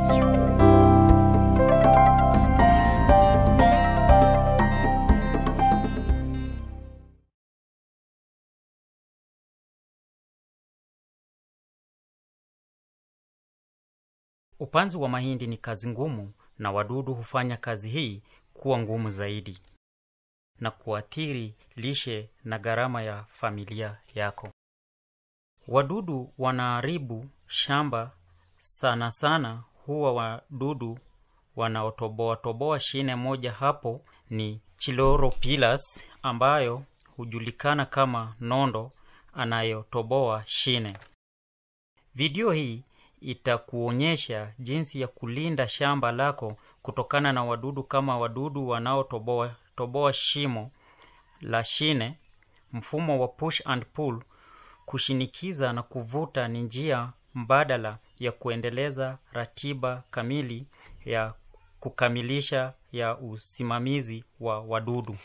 Upanzi wa mahindi ni kazi ngumu na wadudu hufanya kazi hii kuwa ngumu zaidi na kuathiri lishe na gharama ya familia yako. Wadudu wanaharibu shamba sana sana, huwa wadudu wanaotoboa toboa shine moja hapo ni Chiloropilus ambayo hujulikana kama nondo anayotoboa shine. Video hii itakuonyesha jinsi ya kulinda shamba lako kutokana na wadudu kama wadudu wanaotoboa toboa shimo la shine. Mfumo wa push and pull, kushinikiza na kuvuta, ni njia mbadala ya kuendeleza ratiba kamili ya kukamilisha ya usimamizi wa wadudu.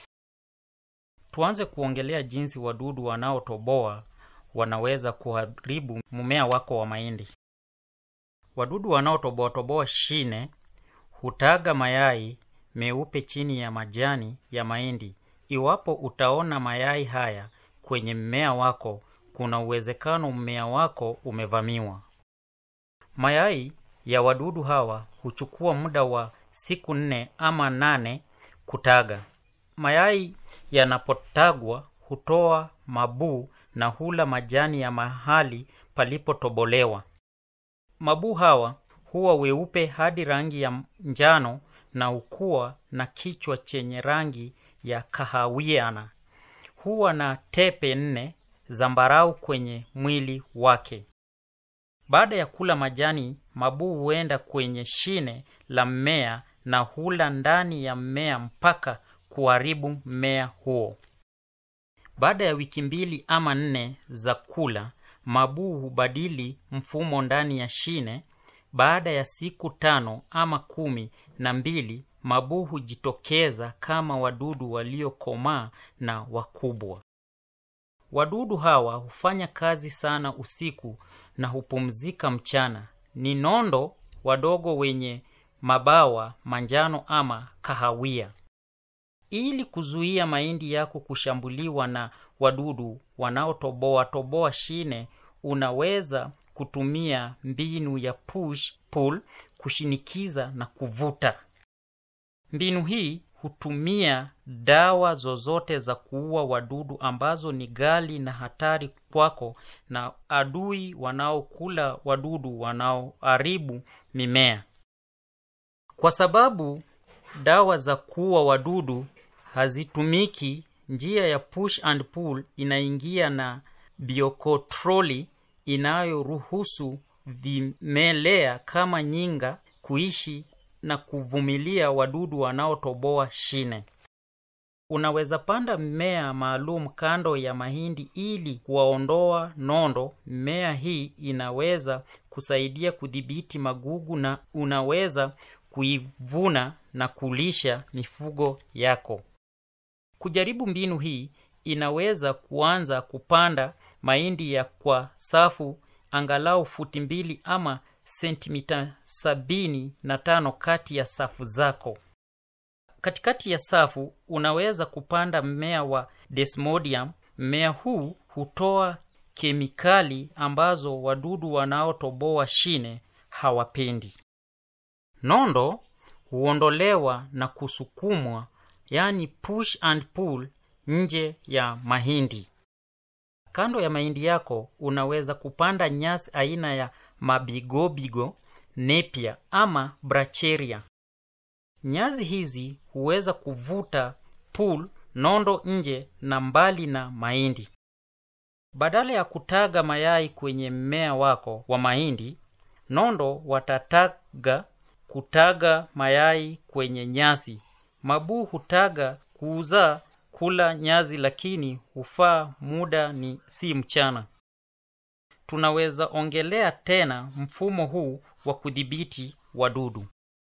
Tuanze kuongelea jinsi wadudu wanaotoboa wanaweza kuharibu mmea wako wa mahindi. Wadudu wanaotoboa toboa shine hutaga mayai meupe chini ya majani ya mahindi. Iwapo utaona mayai haya kwenye mmea wako, kuna uwezekano mmea wako umevamiwa. Mayai ya wadudu hawa huchukua muda wa siku nne ama nane kutaga. Mayai yanapotagwa hutoa mabuu na hula majani ya mahali palipotobolewa. Mabuu hawa huwa weupe hadi rangi ya njano na hukua na kichwa chenye rangi ya kahawiana. Huwa na tepe nne zambarau kwenye mwili wake. Baada ya kula majani, mabuu huenda kwenye shine la mmea na hula ndani ya mmea mpaka kuharibu mmea huo. Baada ya wiki mbili ama nne za kula, mabuu hubadili mfumo ndani ya shine. Baada ya siku tano ama kumi na mbili, mabuu hujitokeza kama wadudu waliokomaa na wakubwa. Wadudu hawa hufanya kazi sana usiku na hupumzika mchana. Ni nondo wadogo wenye mabawa manjano ama kahawia. Ili kuzuia mahindi yako kushambuliwa na wadudu wanaotoboa toboa shine, unaweza kutumia mbinu ya push pull, kushinikiza na kuvuta. Mbinu hii hutumia dawa zozote za kuua wadudu ambazo ni ghali na hatari kwako na adui wanaokula wadudu wanaoharibu mimea. Kwa sababu dawa za kuua wadudu hazitumiki, njia ya push and pull inaingia na biokotroli inayoruhusu vimelea kama nyinga kuishi na kuvumilia wadudu wanaotoboa shine. Unaweza panda mmea maalum kando ya mahindi ili kuwaondoa nondo. Mmea hii inaweza kusaidia kudhibiti magugu na unaweza kuivuna na kulisha mifugo yako. Kujaribu mbinu hii, inaweza kuanza kupanda mahindi ya kwa safu angalau futi mbili ama sentimita sabini na tano kati ya safu zako. Katikati ya safu unaweza kupanda mmea wa desmodium. Mmea huu hutoa kemikali ambazo wadudu wanaotoboa shine hawapendi. Nondo huondolewa na kusukumwa, yani push and pull, nje ya mahindi. Kando ya mahindi yako unaweza kupanda nyasi aina ya mabigobigo, nepia ama bracheria. Nyasi hizi huweza kuvuta pull nondo nje na mbali na mahindi. Badala ya kutaga mayai kwenye mmea wako wa mahindi, nondo watataga kutaga mayai kwenye nyasi. Mabuu hutaga kuuzaa kula nyasi, lakini hufaa muda ni si mchana. Tunaweza ongelea tena mfumo huu wa kudhibiti wadudu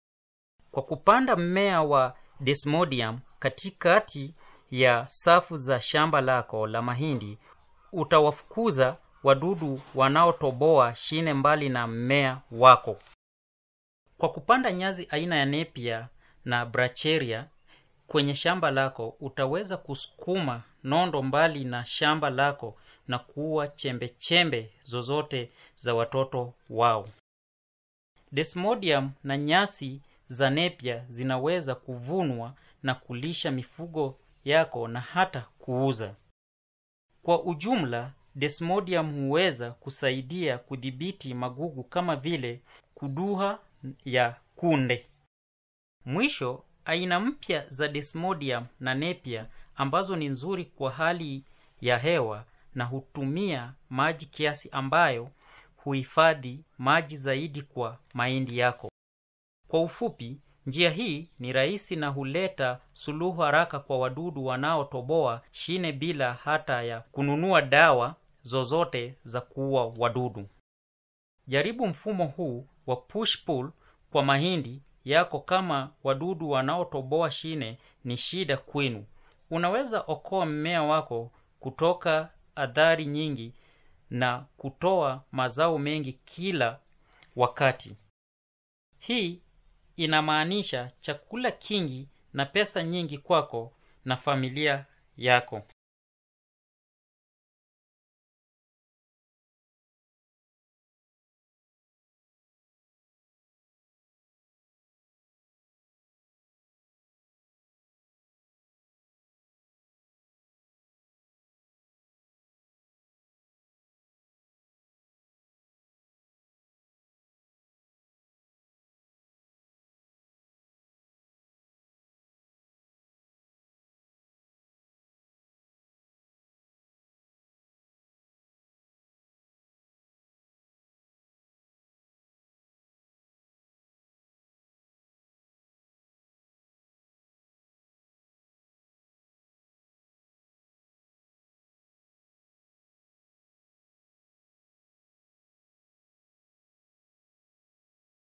kwa kupanda mmea wa desmodium katikati ya safu za shamba lako la mahindi. Utawafukuza wadudu wanaotoboa shine mbali na mmea wako. kwa kupanda nyazi aina ya nepia na bracheria kwenye shamba lako utaweza kusukuma nondo mbali na shamba lako na kuua chembe chembe zozote za watoto wao desmodium na nyasi za nepia zinaweza kuvunwa na kulisha mifugo yako na hata kuuza kwa ujumla desmodium huweza kusaidia kudhibiti magugu kama vile kuduha ya kunde mwisho aina mpya za desmodium na nepia ambazo ni nzuri kwa hali ya hewa na hutumia maji kiasi ambayo huhifadhi maji zaidi kwa mahindi yako kwa ufupi njia hii ni rahisi na huleta suluhu haraka kwa wadudu wanaotoboa shine bila hata ya kununua dawa zozote za kuua wadudu jaribu mfumo huu wa push pull kwa mahindi yako kama wadudu wanaotoboa shine ni shida kwenu unaweza okoa mmea wako kutoka adhari nyingi na kutoa mazao mengi kila wakati hii inamaanisha chakula kingi na pesa nyingi kwako na familia yako